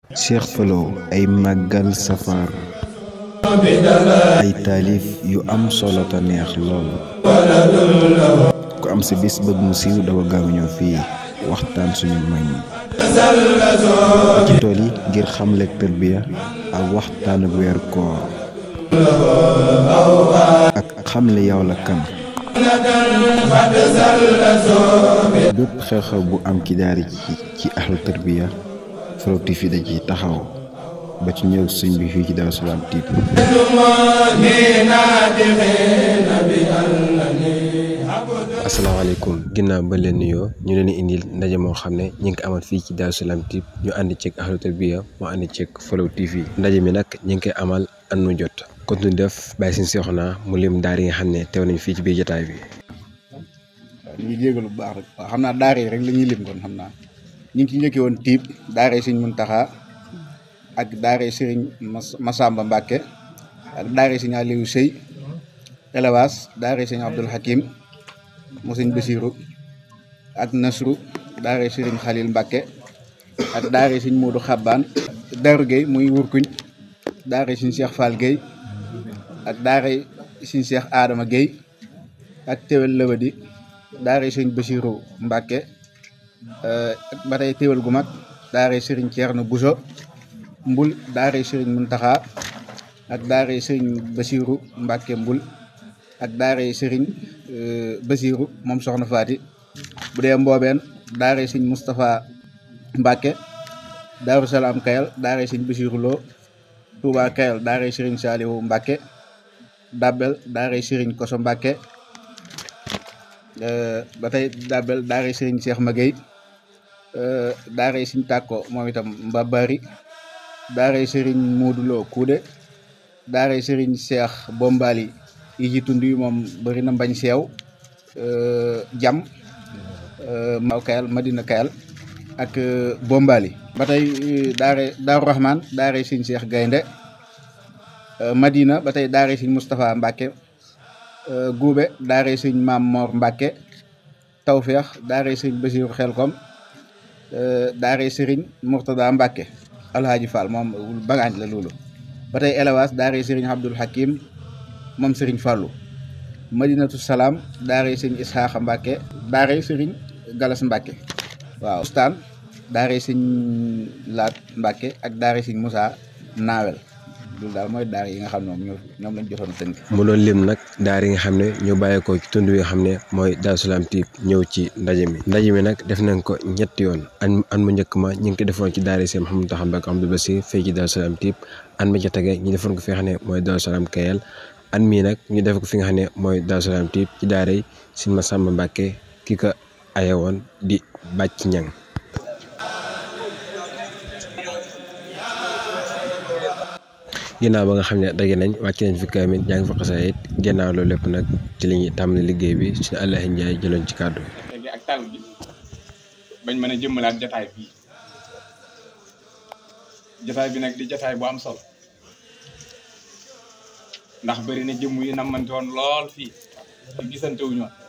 Cheikh Falo ay màggal safar ay taalif yu am solo te neex lool ku am sa bis bëgg mu siiw dawa gaaw ñëw fii waxtaan suñu mag ñi ci tool yi ngir xamle tërbiya ak waxtaan ak weeru koor ak xamle yow la kan bépp xew-xew bu am ci daara ji ci ahlu tërbiya Falo TV da ci taxaw ba ci ñëw sëñ bi fii ci Daaru Salaam TV asalaamaaleykum ginnaaw ba leen nuyoo ñu leen di indil ndaje moo xam ne ñu ngi ko amal fii ci Daaru Salaam TV ñu ànd ceeg ahlu tarbiya mu ànd ceeg Falo TV ndaje mi nag ñu ngi koy amal an mu jot kon ñu def bàyyi suñu seexu mu lim daar yi nga xam ne teew nañ fii ci biir jotaay bi. waaw ñu ngi jégalu bu baax rek waaw xam naa daara yi rek la ñuy lim kon xam naa ñu ngi ci njëkkee woon tiib daara yi sëñ Muntaxa ak daara yi sëriñ Masamba Mbàkke ak daara yi sëñ Aliou Sëy élevage daara yi sëñ Abdul Hakim mu sëñ Basiru ak Nasru daara yi sëriñ Xalil Mbàkke ak daara yi sëñ Moodu Xabbaan Daaru Gueye muy Wurkuñ daara yi sëñ Cheikh Fall Gueye ak daara yi sëñ Cheikh Adama Gueye ak Tewel Lëbadi daara yi sëñ Basiru Mbàkke ak ba tey téwal gu mag daara yi sëriñ Ceerno Buso mbul daara yi sëriñ Muntaxa ak daara yi sëriñ Basiru Mbàkke mbul ak daara yi sëriñ Basiru moom soxna Faati bu dee mboobeen daara yi sëriñ Moustapha Mbàkke Daaru Salaam Kayal daara yi sëriñ Basiru Lo Touba Kayal daara yi sëriñ Saaliwu Mbàkke Dabbel daara yi sëriñ Koso Mbàkke ba tey Dabbel daara yi sëriñ Cheikh Magey daara yi sëriñ Tàkko moom itam Mbabari daara yi sëriñ Mooduloo Kuude daara yi sëriñ Cheikh Bombali yi ci tund yi moom bëri na mbañ seew jam maw kayal Madina kayal ak Bombali ba tey daara Daaru Rahman daara yi sëriñ Cheikh Gaynde Madina ba tey daara yi sëriñ Moustapha Mbàkke Guube daara yi sëriñ Maam Mor Mbàkke Tawfeex daara yi sëriñ Basiru Xelkom daara yi sëriñ Murtada Mbàkke Alhaaji Fall moom bagaañ la loolu ba tey élevage daara yi sëriñ Abdul Hakim moom sëriñ Fàllu Madinatu Salaam daara yi sëriñ Isxaaxa Mbàkke daara yi sëriñ Galas Mbàkke waaw ustaan daara yi sëriñ Laat Mbàkke ak daara yi sëriñ Musaa Naawel loolu daal mooy daara yi nga xam ne moom ñoom lañ jotoon tënk mu doon lim nag daara yi nga xam ne ñoo bàyyeekoo ci tund wi nga xam ne mooy Daaru Salaam TV ñëw ci ndaje mi ndaje mi nag def nañ ko ñetti yoon an an mu njëkk ma ñu ngi ko defoon ci daara yi seen Mouhamadou Taxa Mbàkke Abdou Basir fii ci Daaru Salaam TV an mi ca tege ñu defoon ko fi nga xam ne mooy Daaru Salaam Kayal an mii nag ñu def ko fi nga xam ne mooy Daaru Salaam TV ci daara yi Sëñ Masamba Mbàkke ki ko aye woon di bàcc ñang ginnaaw ba nga xam ne daje nañ wàcc nañ fi kaamil jàng fa xasaayit ginnaaw loolu lépp nag ci la ñuy tàmbali liggéey bi suñu Allahi Njaay jëloon ci kàddu léegi ak tal bi bañ mën a jëmmalaat jataay bii jataay bi nag di jataay bu am solo ndax bëri na jëmm yi namante woon lool fii te gisante wu ñoon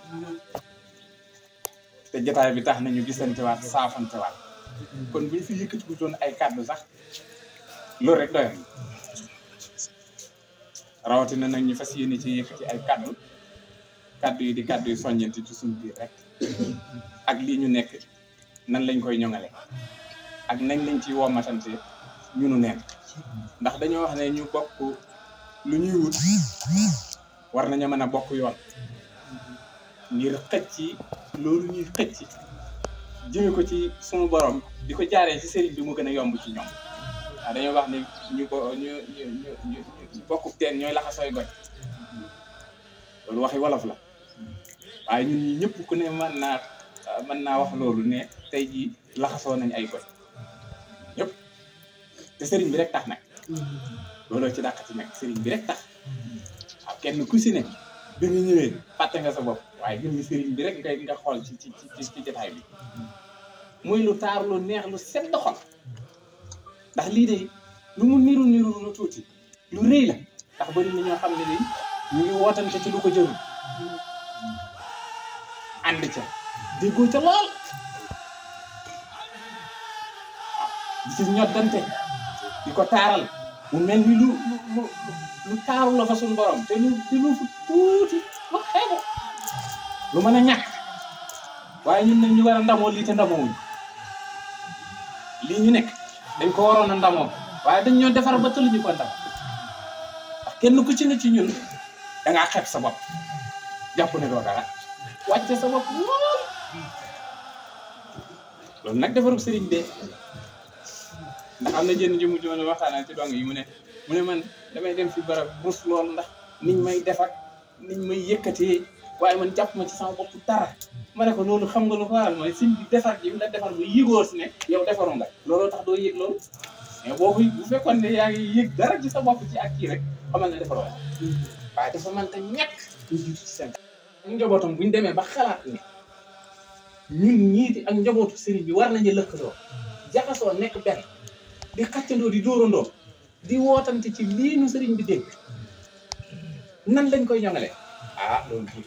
te jataay bi tax nañu gisante waat saafante waat kon buñ fi yëkkati ku doon ay kàddu sax loolu rek doyoon rawatina nag ñu fas yéene ci yëkkati ay kaddu kaddu yi di kaddu yi soññante ci suñu biir rek ak lii ñu nekk nan lañ koy ñoŋale ak nañ lañ ciy womatante ñunu neen ndax dañoo wax ne ñu bokk lu ñuy wut war nañu mën a bokk yoon ngir xëcc loolu ñuy xëcc jëme ko ci suñu borom di ko jaaree ci sëriñ bi mu gën a yomb ci ñoom waaw dañoo wax ne ñu ko ñu ñu ñu ñu bokku teen ñooy laxasooy goj loolu waxi wolof la waaye ñun ñi ñëpp ku ne mën naa mën naa wax loolu ne tey jii laxasoo nañ ay goj ñëpp te sëriñ bi rek tax nag looloo ci dàqati nag sëriñ bi rek tax waaw kenn ku si ne bi nga ñëwee fàtte nga sa bopp waaye gën nga sëriñ bi rek ngay nga xool ci ci ci ci jotaay bi muy lu taar lu neex lu sedd xol ndax lii de lu mu niru niru lu tuuti lu rëy la ndax bëri na ñoo xam ne ni ñu ngi wootante ci lu ko jëru ànd ca déggoo ca lool di ci ñoddante di ko taaral mu mel ni lu lu lu lu taaru la fa suñu borom te lu te lu fu tuuti lu xeebu lu mën a ñàkk waaye ñun nag ñu war a ndamoo lii te ndamoowuñ lii ñu nekk dañ ko waroon a ndamoo waaye dañ ñoo defar ba tëluñu ko ndam ndax kenn ku ci ne ci ñun da ngaa xeeb sa bopp jàpp ne doo dara wàcce sa bopp lool loolu nag defaru sëriñ bee ndax am na jënn ji mujj woon waxtaanal ci dong yi mu ne mu ne man damay dem fi barab rus lool ndax niñ may defar niñ may yëkkatee waaye man jàpp ma ci sama bopp dara ma ne ko loolu xam nga lu ko waral mooy sim bi defar ji la defar bu yëgoo si ne yow defaru nga looloo tax doo yëg loolu mais boobu bu fekkoon ne yaa ngi yëg dara ci sa bopp ci ak kii rek xamal ne defaroo nga waaye dafa mën ta ñàkk ñu jiitu ci seen ak njabootam buñ demee ba xalaat ne ñun ñiiti ak njabootu sëriñ bi war nañu lëkkaloo jaxasoo nekk benn di xàccandoo di dóorandoo di wootante ci lii nu sëriñ bi dégg nan lañ koy ñoŋalee ah loolu tuuti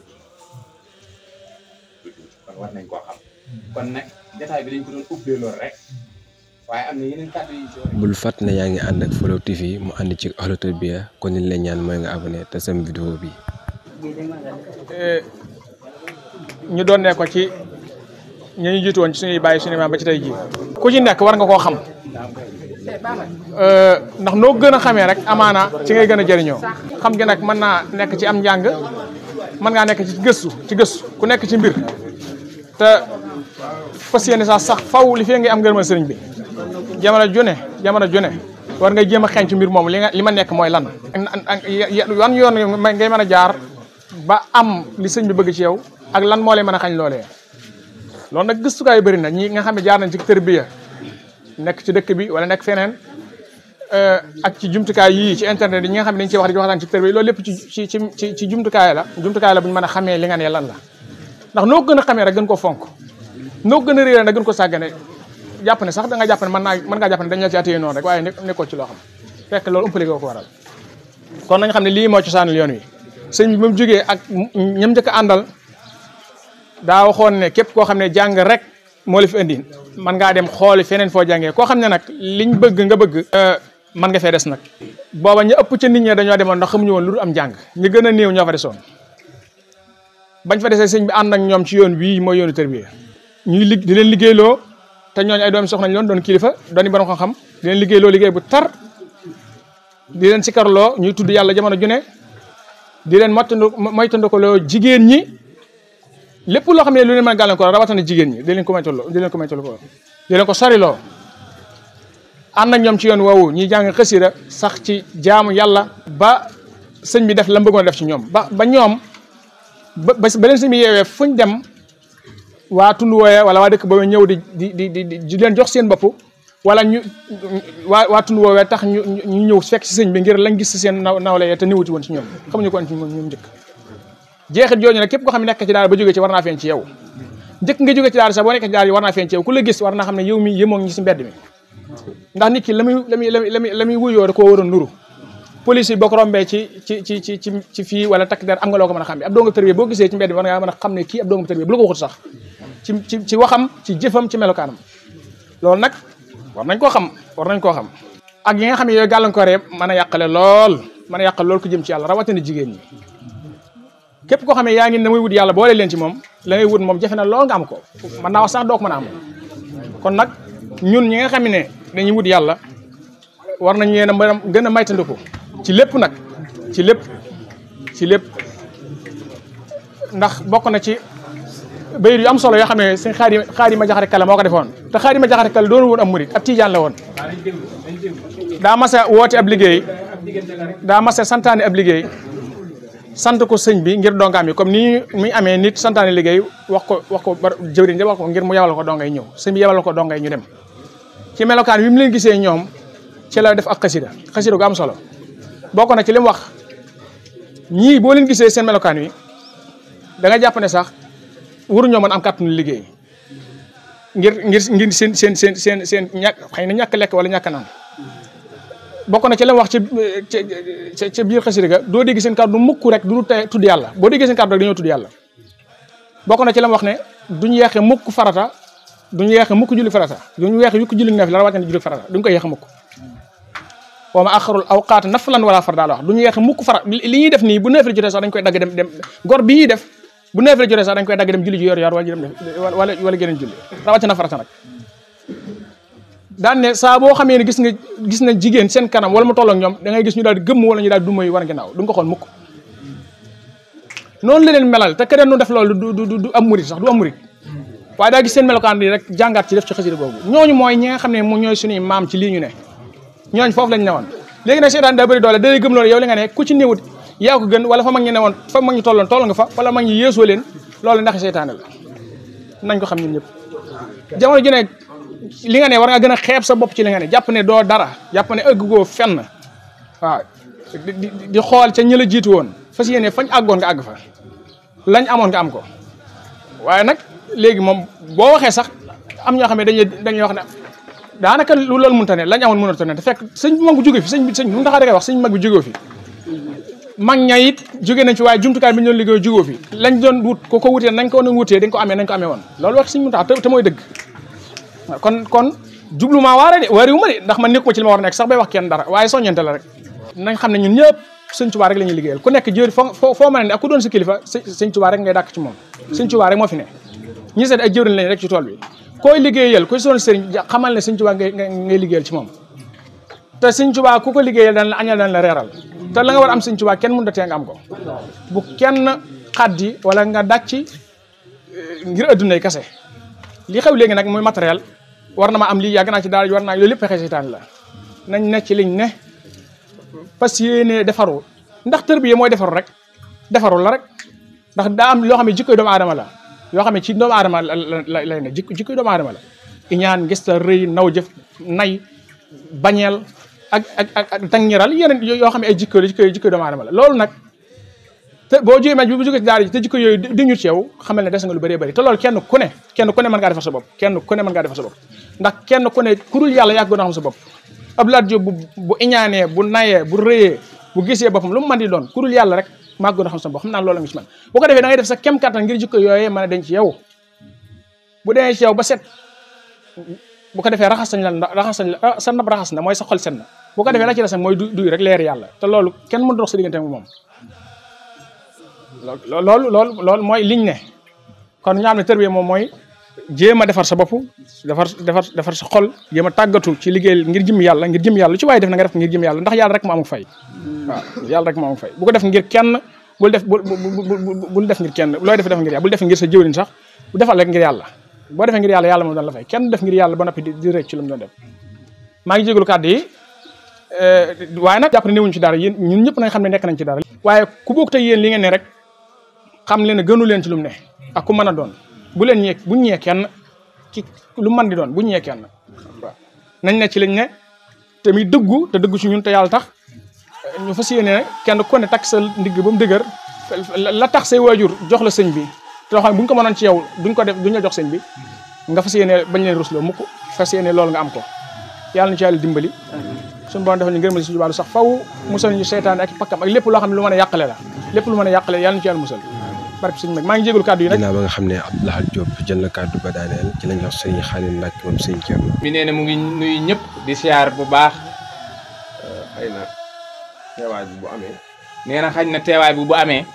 kon war nañ koo xam kon nag jotaay bi dañ ko doon ubbee loolu rek waaye am na yeneen kàddu yi ci war bul fàtt ne yaa ngi ànd ak Flow TV mu ànd ci Ahlu Tarbiya kon li leen ñaan mooy nga abonné te sam vidéo bi ñu doon ne ko ci ñi ñu jiitu woon ci suñuy bàyyi suñu maam ba ci tey jii ku ci nekk war nga koo xam ndax noo gën a xamee rek amaana ci ngay gën a jëriñoo xam gi nag mën naa nekk ci am njàng mën ngaa nekk ci gëstu ci gëstu ku nekk ci mbir te fas yéene sax sax faw li fee ngay am ngërëmal sëriñ bi jamono june jamono june war nga jéem a xeeñ ci mbir moom li nga li ma nekk mooy lan wan yoon ngay mën a jaar ba am li sëñ bi bëgg ci yow ak lan moo lay mën a xañ loolee loolu nag gëstukaay yu bëri na ñi nga xam ne jaar nañ ci tërbiya nekk ci dëkk bi wala nekk feneen ak ci jumtukaay yii ci internet yi ñi nga xam ne dañ ciy wax di waxtaan ci tërbiya loolu lépp ci ci ci ci jumtukaay la jumtukaay la bu ñu mën a xamee li nga ne lan la ndax noo gën a xamee rek gën ko fonk noo gën a réere nag gën ko sàggane jàpp ne sax da nga jàpp ne mën naa mën ngaa jàpp ne dañ la ci attéye noonu rek waaye nekkoo ci loo xam fekk loolu umpale ko waral kon nañ xam ne lii moo cosaanal yoon wi sëñ bi ba mu jógee ak ñam njëkk a àndal daa waxoon ne képp koo xam ne jàng rek moo la fi indi man ngaa dem xooli feneen foo jàngee koo xam ne nag liñ bëgg nga bëgg man nga fee des nag booba ñu ëpp ca nit ñi dañoo demoon ndax xamuñu woon lu dul am jàng ñu gën a néew ñoo fa desoon bañ fa desee sëñ bi ànd ak ñoom ci yoon wii mooy yoonu tërbiya ñuy lig di leen liggéeyloo te ñooñu ay doomi soxnañ loon doon kilifa dooni borom xam-xam di leen liggéeyloo liggéey bu tar di leen sikarloo ñuy tudd yàlla jamono ju ne di leen moytandu moytandikuloo jigéen ñi lépp loo xam ne lu leen mën a gàllankoor rawatina jigéen ñi di leen ko moytandoo di leen ko moytandoo di leen ko soriloo ànd ak ñoom ci yoon woowu ñuy jàng xasida sax ci jaamu yàlla ba sëñ bi def la mu bëggoon def ci ñoom ba ba ñoom ba ba leen sëñ bi yeewee fuñ dem waa tund wooyee wala waa dëkk boobu ñëw di di di di di leen jox seen bopp wala ñu waa waa tund woowee tax ñu ñu ñëw fekk si sëñ bi ngir lañ gis si seen naw nawle te niwuti woon ci ñoom xamuñu ko woon ci ñoom njëkk jeexit jooju nag képp koo xam ne nekk ci daara ba jógee ci war naa feeñ ci yow njëkk nga jógee ci daara sax boo nekk ci daara yi war naa feeñ ci yow ku la gis war naa xam ne yow mi yëmoo ñi si mbedd mi ndax nit ki la muy la muy la muy la muy wuyoo da koo war a nuru police yi boo ko rombee ci ci ci ci ci ci fii wala takk der am nga loo ko mën a xam bi ab doonga tërbiya boo gisee ci mbedd mi war ngaa mën a xam ne kii ab doonga tërbiya bu la ko waxut sax ci ci ci waxam ci jëfam ci melokaanam loolu nag war nañ koo xam war nañ koo xam ak yi nga xam ne yooyu gàllankooree mën a yàqale lool mën a yàqale lool ku jëm ci yàlla rawatina jigéen ñi képp koo xam ne yaa ngi ne muy wut yàlla boole leen ci moom la ngay wut moom jafe na lool nga am ko mën naa wax sax doo ko mën a am kon nag ñun ñi nga xam ne dañuy wut yàlla war nañ leen a mën a gën a maytandiku ci lépp nag ci lépp ci lépp ndax bokk na ci bayit yu am solo yoo xam ne sëñ xaari xaari ma jaxate kala moo ko defoon te xaari ma jaxate kala doon woon am murit ab tijaan la woon daa masa woote ab liggéey daa masa santaane ab liggéey sant ko sëñ bi ngir dongaam yi comme ni muy amee nit santaane liggéey wax ko wax ko jëwriñ ja wax ko ngir mu yebal ko dongay ñëw sëñ bi yebal ko dongay ñu dem ci melokaan bi mu leen gisee ñoom ci la def ak xasida xasida gu am solo bokk na ci li mu wax ñii boo leen gisee seen melokaan wi da nga jàpp ne sax waruñoo mën am kàttanu liggéey ngir ngir ngir seen seen seen seen seen ñàkk xëy na ñàkk lekk wala ñàkk naan bokk na ci la mu wax ci ci ci biir xasida ga doo dégg seen kàddu mukk rek du tey tudd yàlla boo déggee seen kàddu rek dañoo tudd yàlla bokk na ci la mu wax ne duñu yeexe mukk farata duñu yeexe mukk julli farata duñu yeexe yukk julli naaf la rawatina julli farata duñu ko yeexe mukk wa ma axarul awqaat naflan wala far daal wax du ñu yeexe mukk fara li ñuy def nii bu neuf la jotee sax dañ koy dagg dem dem gor bi ñuy def bu neuf la jotee sax dañ koy dagg dem julli ji yor yor wala dem def wala wala geneen julli rawatina farata nag daan ne saa boo xamee ne gis nga gis na jigéen seen kanam wala mu toll ak ñoom da ngay gis ñu daal di gëmm wala ñu daal di dumay war ginnaaw du nga ko xool mukk noonu la leen melal te keneen nu def loolu du du du am murit sax du am murit waaye daa gis seen melokaan bi rek jàngaat ci def ci xasida boobu ñooñu mooy ñi nga xam ne mu ñooy suñuy maam ci lii ñu ne ñooñu foofu lañ newoon léegi nag seetaan daa bëri doole da lay gëm loolu yow li nga ne ku ci néewut yaa ko gën wala fa mag ñi ne woon fa mag ñi tolloon toll nga fa wala mag ñi yeesoo leen loolu ndax seetaane la nañ ko xam ñun ñëpp jamono ji ne li nga ne war nga gën a xeeb sa bopp ci li nga ne jàpp ne doo dara jàpp ne ëgg goo fenn waaw di di di xool ca ñi la jiitu woon fas yéene fañ àggoon nga àgg fa lañ amoon nga am ko waaye nag léegi moom boo waxee sax am ñoo xam ne dañuy dañuy wax ne daanaka lu loolu mënta ne lañ amoon mënata ne te fekk sëñ bi mag bu jóge fi sëñ bi sëñ bi mu taxaa da ngay wax sëñ mag bi jógee fi mag ña it jóge nañ fi waaye jumtukaay bi ñu doon liggéey jógoo fi lañ doon wut ko ko wutee nañ ko doon wutee dañ ko amee nañ ko amee woon loolu wax sëñ mu tax te mooy dëgg kon kon jublu maa waare de waariwu ma de ndax man nekkuma ci li ma war a nekk sax bay wax kenn dara waaye soññante la rek nañ xam ne ñun ñëpp sëñ Tuubaa rek la ñuy liggéeyal ku nekk jëri foo foo mën a ne ak ku doon sa kilifa sëñ Tuubaa rek ngay dàkk ci moom sëñ Tuubaa rek moo fi ne ñi seet ay jëwriñ lañ rek ci tool bi koy liggéeyal ku doon sëriñ xamal ne sëñ Tuubaa ngay ngay liggéeyal ci moom te sëñ Tuubaa ku ko liggéeyal daan la añal daan la reeral te la nga war am sëñ Tuubaa kenn mënut a tee nga am ko bu kenn xaddi wala nga dàcc ngir addunay kase li xew léegi nag muy matériel war na ma am lii yàgg naa ci daal war naa loolu lépp pexe seytaan la nañ ne ci liñ ne fas yéene defaru ndax tërbiye mooy defaru rek defaru la rek ndax daa am loo xam ne jikkoy doomu aadama la yoo xam ne ci doomu aadama la lay ne jikko jikkoy doomu aadama la iñaan ngis ta rëy naw jëf nay bañeel ak ak ak ak tangiral yeneen yoo xam ne ay jikko jikko jikkoy doomu aadama la loolu nag te boo jógee maj bi bu jógee ci daara ji te jikko yooyu di ñu ci yow xamal ne des nga lu bëree bëri te loolu kenn ku ne kenn ku ne mën ngaa defar sa bopp kenn ku ne mën ngaa defar sa bopp ndax kenn ku ne ku dul yàlla yàgg gën a xam sa bopp Abdoulaye Diop bu bu iñaanee bu nayee bu rëyee bu gisee boppam lu mu mën di doon ku dul yàlla rek maa gën a xam sa bopp xam naa loolu nga ci man bu ko defee da ngay def sa kem kattan ngir jikko yooyee mën a denc ci yow bu demee ci yow ba set bu ko defee raxas sañ la raxas sañ la sa nab raxas na mooy sa xol set na bu ko defee la ci des mooy du duy rek leer yàlla te loolu kenn mënu dox sa diggante ak moom loolu loolu loolu mooy liñ ne kon ñu xam ne tërbiya moom mooy jéem a defar sa bopp defar defar defar sa xol jéem a tàggatu ci liggéey ngir jëm yàlla ngir jëm yàlla ci waaye def na nga def ngir jëm yàlla ndax yàlla rek moo amul fay waaw yàlla rek moo amul fay bu ko def ngir kenn bul def bul bul def ngir kenn looy def def ngir yàlla bul def ngir sa jëwriñ sax bu defal rek ngir yàlla boo defee ngir yàlla yàlla moom doon la fay kenn def ngir yàlla ba noppi di di rëcc ci lu mu doon def maa ngi jégalu kàddu yi waaye nag jàpp ne newuñ ci dara yéen ñun ñëpp nañ xam ne nekk nañ ci dara waaye ku bokk te yéen li ngeen ne rek xam leen ne gënu leen ci lu mu ne ak ku mën a doon bu leen ñee buñ ñee kenn ci lu mën di doon buñ ñee kenn waaw nañ ne ci lañ ne te muy dëggu te dëggu ci ñun te yàlla tax ñu fas yéene kenn ku ne takk sa ndigg ba mu dëgër la tax say waajur jox la sëñ bi te xam ne buñ ko mënoon ci yow duñ ko def duñ la jox sëñ bi nga fas yéene bañ leen rusloo mukk fas yéene loolu nga am ko yàlla na ci yàlla dimbali suñu borom defal ñu ngërëmal suñu wàllu sax faw musal ñu seytaan ak pakkam ak lépp loo xam ne lu mën a yàqale la lépp lu mën a yàqale yàlla na ci yàlla musal barke sëñ mag maa ngi jégalu kàddu yi nag ginnaaw ba nga xam ne Abdou Lahad Diop jël na kàddu ba daaneel ci lañ wax sëñ Xaalil Mbàkke moom sëñ Thierno mi nee na mu ngi nuyu ñëpp di siyaar bu baax xëy na teewaay bi bu amee nee na xañ na teewaay bi bu amee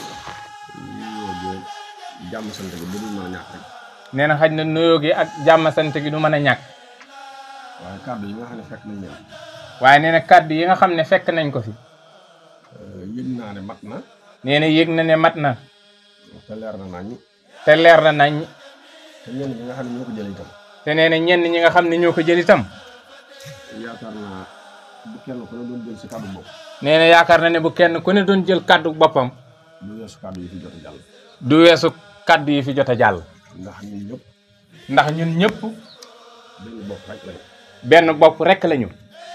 jàmm sant gi bu dul mën a ñàkk rek nee na xañ na nuyoo gi ak jàmm sant gi du mën a ñàkk waaye kàddu yi nga xam ne fekk nañ leen waaye nee na kàddu yi nga xam ne fekk nañ ko fi yëg naa ne mat na nee na yëg na ne mat na te leer na nañ te leer na nañ te ñenn ñi nga xam ne ñoo ko jëlee itam te nee na ñenn ñi nga xam ne ñoo ko jël itam yaakaar naa bu kenn ku ne doon jël si kàddu bopp nee na yaakaar na ne bu kenn ku ne doon jël kàddu boppam lu weesu kàddu yi fi jot a jàll du weesu kàddu yi fi jot a jàll ndax ñun ñëpp ndax ñun ñëpp benn bopp rek lañ benn bopp rek lañu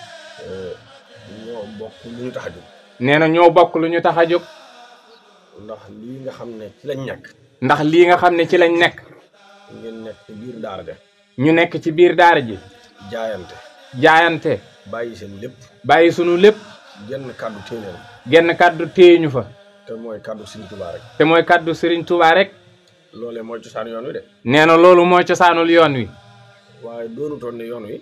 ñoo bokk lu ñu tax a jóg nee na ñoo bokk lu ñu tax a jóg ndax lii nga xam ne ci lañ nekk ndax lii nga xam ne ci lañ nekk ngeen nekk ci biir daara de ñu nekk ci biir daara ji jaayante jaayante bàyyi seen lépp bàyyi sunu lépp genn kàddu téeléen genn kàddu téye ñu fa te mooy kàddu Sëriñ Tuubaa rek te mooy kàddu Serigne Touba rek loolee mooy cosaan yoon wi de nee na loolu mooy cosaanul yoon wi waaye doonutoon ne yoon wi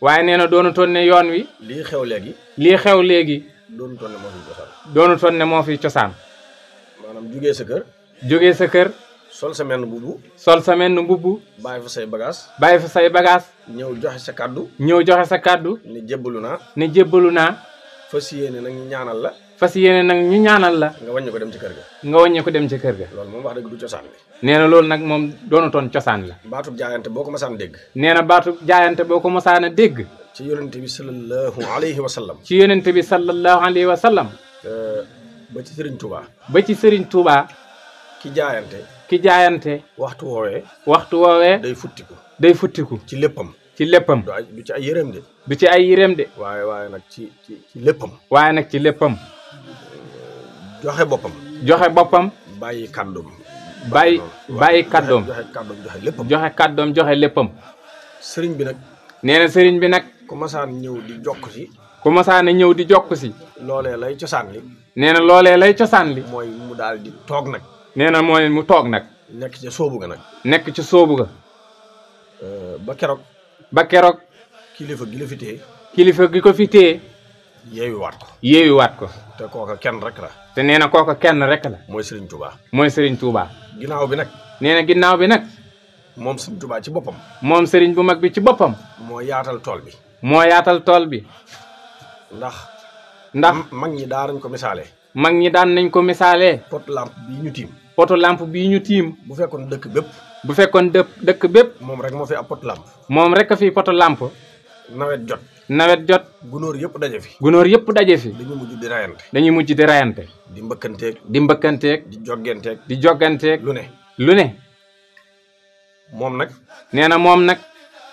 waaye nee na doonutoon ne yoon wi lii xew léegi lii xew léegi doonu toon ne moo fi cosaan doonutoon ne moo fi cosaan maanaam jugee sa kër jógee sa kër sol sa menn bubu sol sa menn mbubb bàyyi fa say bagage bàyyi fa say bagage ñëw joxe sa kàddu ñëw joxe sa kàddu ni jébbalu naa ne jébbalu naa fas yéene nag ñu ñaanal la fas yéene nag ñu ñaanal la nga wàññi ko dem ci kër ga nga wàññi ko dem ci kër ga loolu moom wax dëgg du cosaan bi nee na loolu nag moom doonutoon cosaan la baatub jaayante boo ko masaan dégg nee na baatu jaayante boo ko mosaan a dégg ci yonente bi sallallahu alayhi wa sallam ci yonent bi sallallahu alayhi wa sallam ba ci Sëriñ Tuubaa ba ci Serigne Touba ki jaayante ki jaayante waxtu woowee waxtu woowee day futtiku day futtiku ci léppam ci léppam du ay du ci ay yëreem de du ci ay yéreem de waaye waaye nag ci ci ci léppam waaye nag ci léppam joxe boppam joxe boppam bàyyi kàddoom bàyyi noonu. bàyyi Joxe- kàddoom joxe kàddoom joxe léppam joxe kàddoom joxe léppam sëriñ bi nag nee na sëriñ bi nag ku masaan ñëw di jokk ci ku mosaan a ñëw di jokk si loolee lay cosaan li nee na loolee lay cosaan li mooy mu daal di toog nag nee na mooy mu toog nag nekk ca soobu ga nag nekk ci sóobu ga Euh, ba keroog ba keroog kilifa gi la fi téye kilifa gi ko fi téye yeewiwaat ko yeewiwaat ko te kooka kenn rek la te nee na kooka kenn rek la mooy Sëriñ Tuubaa mooy sëriñ Touba ginnaaw bi nag nee na ginnaaw bi nag moom Sëriñ Tuubaa ci boppam moom sëriñ bu mag bi ci boppam moo yaatal tool bi moo yaatal tool bi ndax ndax mag ñi daanañ ko misaale mag ñi daan nañ ko misaalee pot lampe bii ñu tiim poto lampe bii ñu tiim bu fekkoon dëkk bépp bu fekkoon dëpp dëkk bépp moom rek moo fi ab pot lampe moom rek a fi poto lampe nawet jot nawet jot gunóor yëpp daje fi gunóor yëpp daje fi dañu mujj di rayante dañuy mujj di rayante di mbëkkanteeg di mbëkkanteeg di joggenteeg di jogganteeg lu ne lu ne moom nag nee na moom nag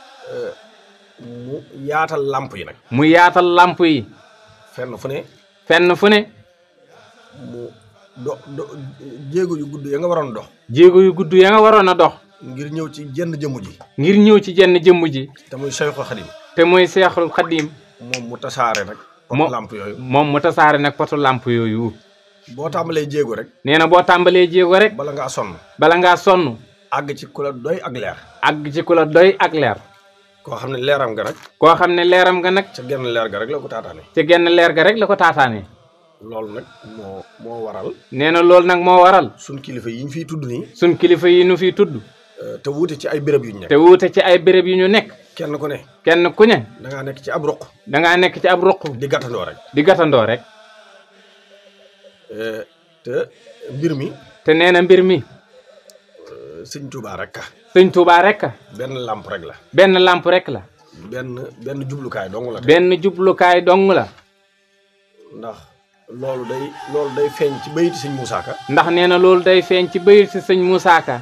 mu yaatal lamp yi nag mu yaatal lamp yi fenn fu ne fenn fu ne mu do do jéego yu gudd ya nga waroon dox jéego yu gudd ya nga waroon a dox ngir ñëw ci jenn jëmm ji ngir ñëw ci jenn jëmm ji te muy Cheikhul Khadim te mooy seexul xadim moom mu tasaare nag pot Mo- lamp yooyu moom mu tasaare nag poto lamp yooyu boo tàmbalee jéego rek nee na boo tàmbalee jéego rek bala ngaa sonn bala ngaa sonn àgg ci ku la doy ak leer àgg ci ku la doy ak leer koo xam ne leeram nga nag koo xam ne leeram nga nag ca genn leer ga rek la ko taataane ci genn leer ga rek la ko taataanee loolu nag moo moo waral nee na loolu nag moo waral suñ kilifa yi ñu fiy tudd nii suñ kilifa yi nu fiy tudd euh, te wuute ci ay béréb yu ñu nekk te wuute ci ay béréb yu ñu nekk kenn ku ne kenn ku ne da ngaa nekk ci ab ruq dangaa nekk ci ab ruq di gàttandoo rek di gàttandoo rek Euh, te mbir mi te nee na mbir mi euh, sëñ Tuubaa rek ka sëñ Tuubaa rek a benn làmp rek la benn lamp rek la benn benn jublukaay dong la te benn jublukaay dong la ndax loolu day loolu day feeñ ci bayiti sëñ Muusaa Ka ndax nee na loolu day feeñ ci bayit si sëñ Moussa Ka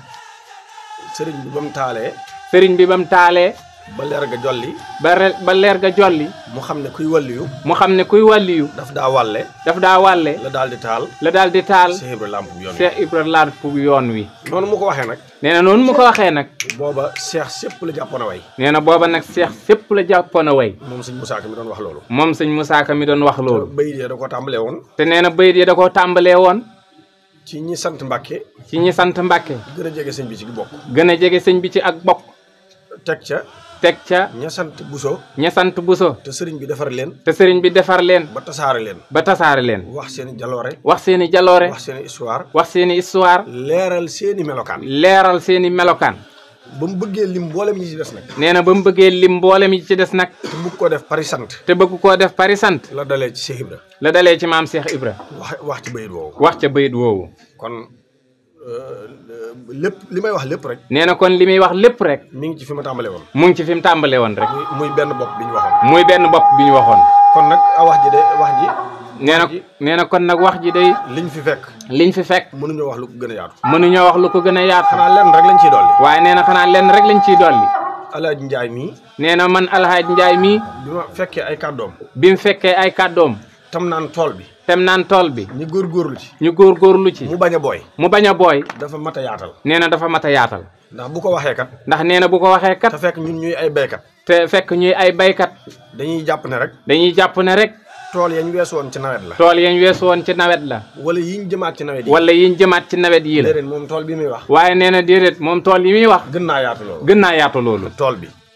sëriñ bi ba mu taalee sëriñ bi ba mu taalee ba leer ga jolli ba re- ba leer ga jolli mu xam ne kuy wàlliyu mu xam ne kuy wàlliyu daf daa wàlle daf daa wàlle la daal di taal la daal di taal Cheikh Ibra làmp bi yoon wi Cheikh Ibra laat fu yoon wi noonu mu ko waxee nag nee na noonu mu ko waxee nag booba Cheikh sépp la jàppoon a way nee na booba nag Cheikh fépp la jàppoon a way moom sëñ Muusaa Ka mi doon wax loolu moom sëñ Moussa Ka mi doon wax loolu bayit ya da ko tàmbalee woon te nee na bayit yi da koo tàmbalee woon ci ñi sant Mbàkke ci ñi sant Mbàkke gën a jege sëñ bi ci bokk gën a jege sëñ bi ci ak bokk teg ca teg ca ña sant Buso ña sant Buso te sëriñ bi defar leen te sëriñ bi defar leen ba tasaare leen ba tasaare leen wax seeni jaloore wax seeni jaloore wax seeni histoire wax seeni histoire leeral seeni melokaan leeral seeni melokaan ba mu bëggee lim mboolem ñi ci des nag nee na ba mu bëggee lim mboolem yi ci des nag te bëgg ko def pari sant te bëgg koo def pari sant la dalee ci Cheikh Ibra la dalee ci maam Cheikh Ibra wax wax ci bayit woowu wax ca bayit woowu kon euh, lépp li may wax lépp rek nee na kon li muy wax lépp rek mi ngi ci fi ma tàmbale woon mu ngi ci fi mu tàmbale woon rek muy muy benn bopp bi ñu waxoon muy benn bopp bi ñu waxoon kon nag a wax ji de wax ji nee na nee na kon nag wax ji day liñ fi fekk liñ fi fekk mënuñoo wax lu ko gën a yaatu mënuñoo wax lu ko gën a yaatu xanaa lenn rek lañ ciy dolli waaye nee na xanaa lenn rek lañ ciy dolli Alaaji Njaay mii nee na man Alhaaj Njaay mii bi ma fekkee ay kàddoom bi mu fekkee ay kàddoom tam naan tool bi tem naan tool bi ñi góorgóorlu ci ñu góorgóorlu ci mu bañ a booy mu bañ a booy dafa mat a yaatal nee na dafa mat a yaatal ndax bu ko waxee kat ndax nee na bu ko waxee kat te fekk ñun ñuy ay béykat te fekk ñuy ay baykat dañuy jàpp ne rek dañuy jàpp ne rek tool yañ weesu woon ci nawet la tool yañ weesu woon ci nawet la wala yiñ jëmaat ci nawet yi wala yiñ jëmaat ci nawet yii la déedéet moom tool bi muy wax waaye nee na déedéet moom tool yi muy wax gën naa yaatu loolu gën naa yaatu loolu tool bi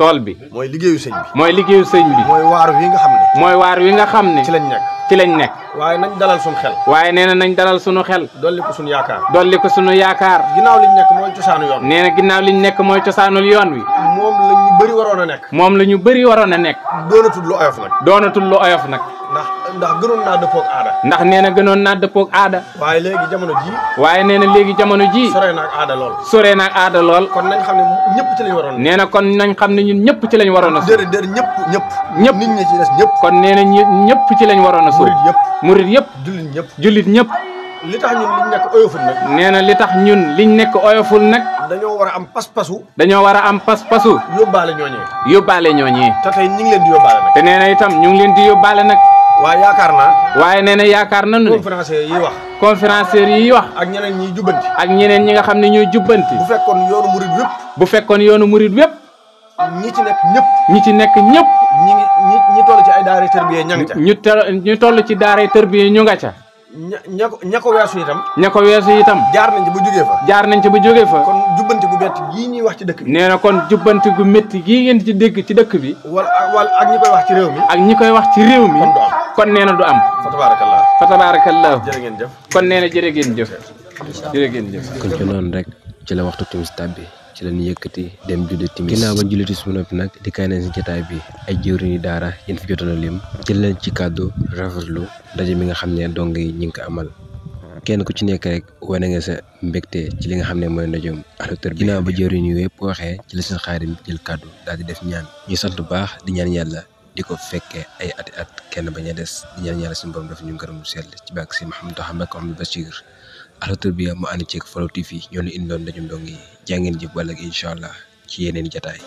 tool bi mooy liggéeyu sëñ bi mooy liggéeyu sëñ bi mooy waaru wi nga xam ne mooy waar wi nga xam ne ci lañ nekk ci lañ nekk waaye nañ dalal suñ xel waaye nee na nañ dalal sunu xel dolli ko suñ yaakaar dolli ko sunu yaakaar ginnaaw liñ nekk mooy cosaanu yoon nee na ginnaaw liñ nekk mooy cosaanul yoon wi moom la ñu bëri waroon a nekk moom la ñu bëri waroon a nekk doonatul lu oyof nag doonatul lu oyof nag ndax ndax gënoon naa dëppoog aada ndax nee na gënoon naa dëppoog aada waaye léegi jamono ji waaye nee na léegi jamono ji sore naag aada lool sore naag aada lool kon nañ xam ne ñëpp ci lañ waroon nee na kon nañ xam ne ñun ñëpp ci lañ waroon a suur déedéet déedéet ñëpp ñëpp ñëpp nit ñi ci des ñëpp kon nee na ñi ñëpp ci lañ waroon a suur murit yëpp murit yëpp jullit ñëpp jullit ñëpp li tax ñun liñ nekk oyoful nag nee na li tax ñun liñ nekk oyoful nag dañoo war a am pas-pasu dañoo war a am pas-pasu yóbbaale ñooñee yóbbaale ñooñee te tey ñi ngi leen di yóbbaale nag te nee na itam ñu ngi leen di yóbbaale nag waaye yaakaar naa waaye nee na yaakaar nañu ne conférencier yi wax conférenciers yi wax ak ñeneen ñiy jubbanti ak ñeneen ñi nga xam ne ñooy jubbanti bu fekkoon yoonu murit yëpp bu fekkoon yoonu murit wépp ñi ci nekk ñëpp ñi ci nekk ñëpp ñi ngi ñi ñi toll ci ay daara tërbiye ña ngi ca ñu te ñu toll ci daaray tërbiye ñu nga ca ña ña ko ña ko weesu itam ña ko weesu itam jaar nañ ci ba jógee fa jaar nañ ci ba jógee fa kon jubbanti gu bett gii ñuy wax ci dëkk bi nee na kon jubbanti gu métti gii ngeen ci dégg ci dëkk bi wala wala ak ñi koy wax ci réew mi ak ñi koy wax ci réew mi kon du am kon nee na du am fa tabaarakallah fa tabarakallahu jërë ngeen jëf kon nee na jërë ngeen jëf jërë ngeen jëf kon ci noonu rek ci la waxtu timis tàbbi ci la ñu yëkkati dem julli timis ginnaaw ba julli timis bu noppi nag di kaay nañ si jotaay bi ay jëwriñu daara yéen fi jotoon a lim jël leen ci kàddu rafetlu ndaje mi nga xam ne dong yi ñi ngi ko amal kenn ku ci nekk rek wane nga sa mbégte ci li nga xam ne mooy ndajeem Ahlu Tarbiya ginnaaw ba jëwriñ yu yëpp waxee ci la seen xaarim jël kàddu daal di def ñaan ñuy sant bu baax di ñaan yàlla di ko fekkee ay ati at kenn bañ a des di ñaan yàlla suñu borom dafa ñu ngërëm sell ci bàkk si Mouhamadou Ahmad Ahmadou Bachir Ahlu Tarbiya mu ànd ceeg Flow TV ñoo ñu indoon ndajum dong yi jàngeen jëf wala incha allah ci yeneen jataay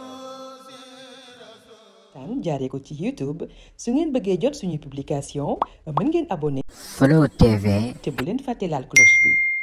tan jaaree ko ci YouTube su ngeen bëggee jot suñu publication mën ngeen abonné Flow TV te bu leen fàtte laal cloche bi